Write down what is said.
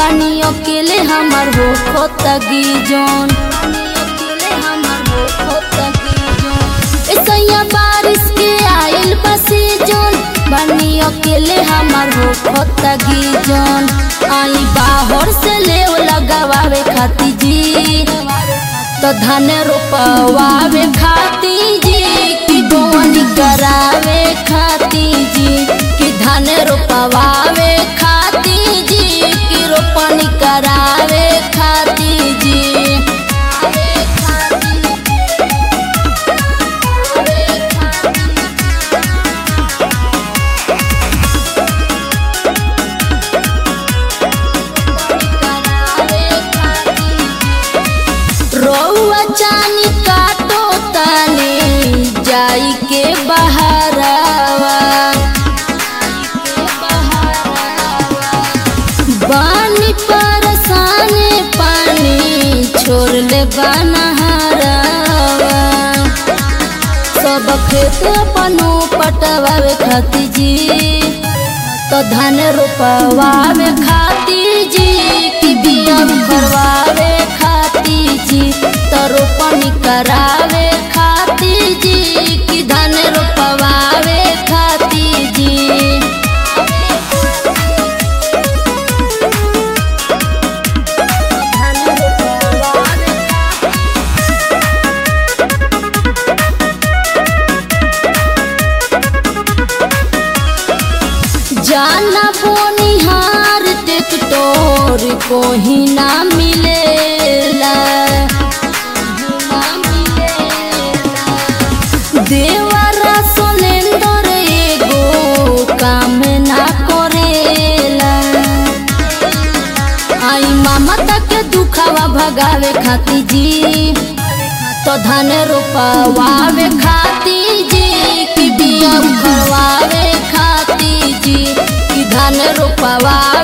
बानी अकेले हमार हो खोतगी जोन ऐसा बारिश के आइल बसी जोन बानी अकेले हमार हो खोतगी जोन आई बाहर से ले लगावे खाती जी तो धान रोपवावे खाती जी कि बोनी करावे खाती जी कि धान रोपवावे खाती जी कि रोपनी करावे खाती जी रौआ चानी काटो तानी जाई के बहरावा बानी परसाने पानी छोड़ ले बनहरावा सब खेत अपनो पटवावे खाती जी तो धान रोपवावे खाती जी कि बिया करवावे खाती जी तो रोपनी करावे खाती जी कि धान रोपवावे खाती जी जाना बोनिहार टेक्टोर को ही ना मिलेला देवरा सोनेंदर एगो काम ना करेला आई मामा तक दुखावा भगावे खाती जी तो धान रोपवावे खाती जी कि बिया करवावे खाती जी कि धान रोपवा